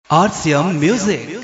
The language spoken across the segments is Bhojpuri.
RCM Music.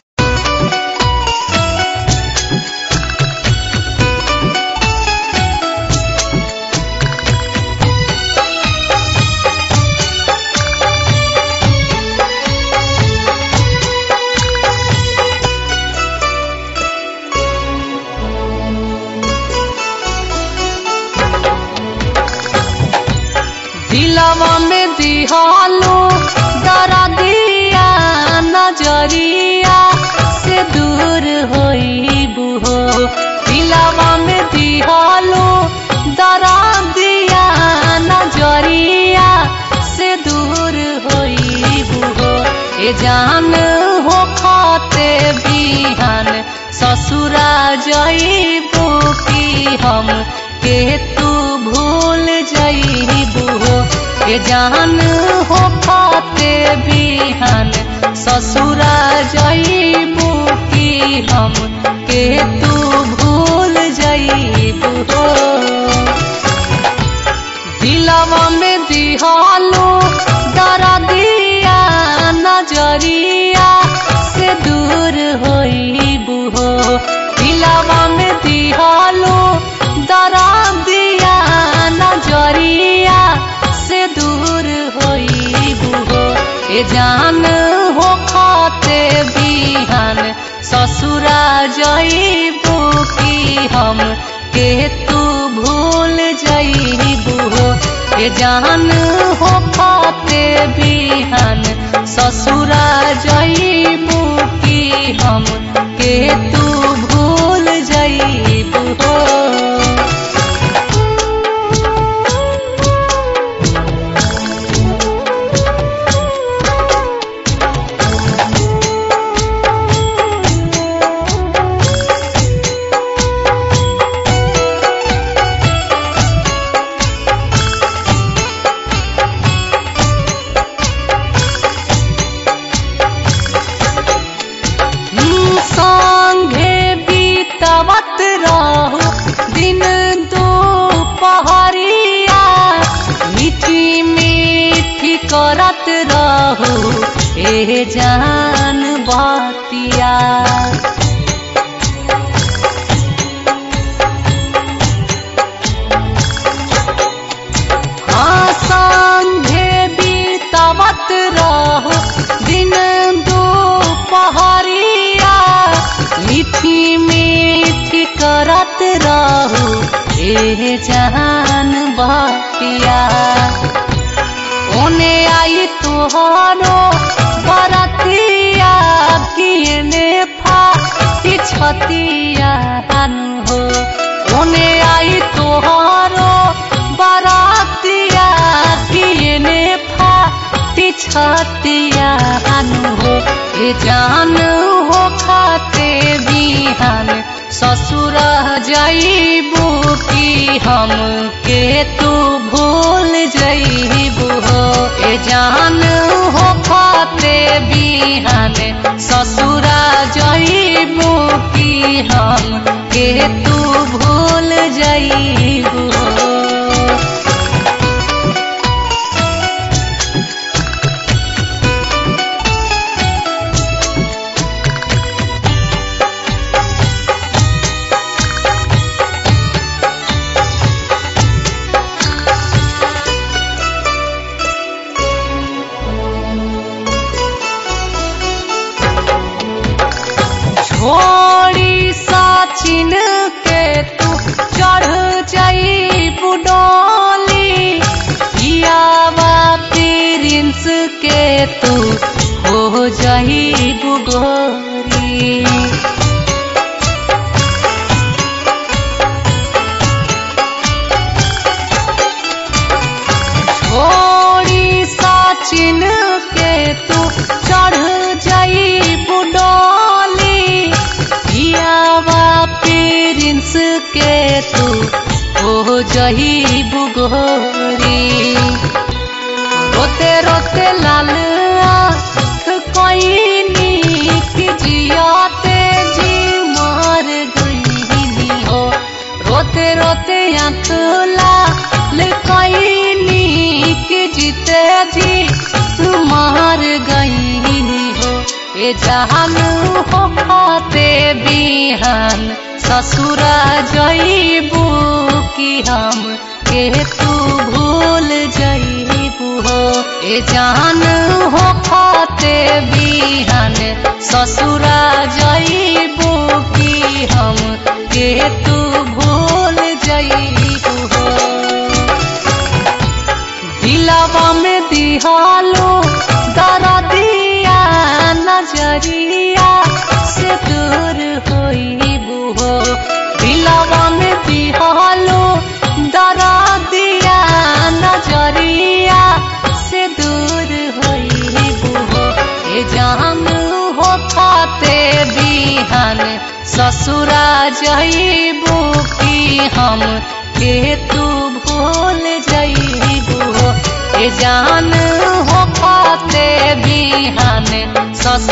दिलवा में दिहालो डरा दिया नजरिया से दूर होई बुहो दिलवा में दिहालो डरा दिया नजरिया से दूर होई बुहो ए जान हो खाते बिहान ससुरा जईबू की हम के तू भूल जईबू हो ए जान हो खाते बिहान ससुरा जईबू की हम के तू भूल जईबू हो दिलवा में दिहालो डरा दिया नजरिया से दूर होई बुहो दिलवा में दिहालो डरा दिया नजरिया से दूर होई बुहो ए जान हो खाते बिहान ससुरा जईबू की हम के तू भूल जईबू हो ए जान हो खाते बिहान ससुरा जईबू की हम के तू भूल जईबू हो संगे बीतवत रहो दिन दो पहरिया मीठी मीठी करत रहो ए जान बातिया हाँ संगे बीतवत रहो दिन दो पहरिया मीठी मीठी करत रहो ए जान बतिया ओने आई तुहारो बरतिया किने फाटी छतिया हो ओने आई तुहारो बरातिया किने फाटी छतिया हो ए जान हो खाते बिहान ससुर जईबू की हम के तू भूल जईबू हो ए जान हो खाते बिहान ससुरा जईबू की हम के तू भूल जईबू हो छोड़ी साचिन के तू चढ़ जाई बुडोली पियावा प्रिंस के तू हो जाई बुगोरी छोड़ी साचिन के तू चढ़ जाई बुडोली पियावा प्रिंस के तू हो जही बुगोरी रोते रोते लाल आँख कोई की जियाते जी मार गई हो रोते रोते आँख लाल कोई जीते जी मार गई हो ए जहान हो खाते बिहान ससुरा जईबू कि हम के तू भूल जईबू हो ए जान हो खाते बिहान ससुरा जईबू कि हम के तू भूल जईबू हो दिलावा में दिहालो दरदिया नजरिया से दूर होइबू हो दिलावा में दिहालो दरदिया नजरिया से दूर होइबू हो ए जान हो खाते बिहान ससुरा जईबू कि हम के तू भूल जईबू हो ए जान हो खाते बिहान ससुरा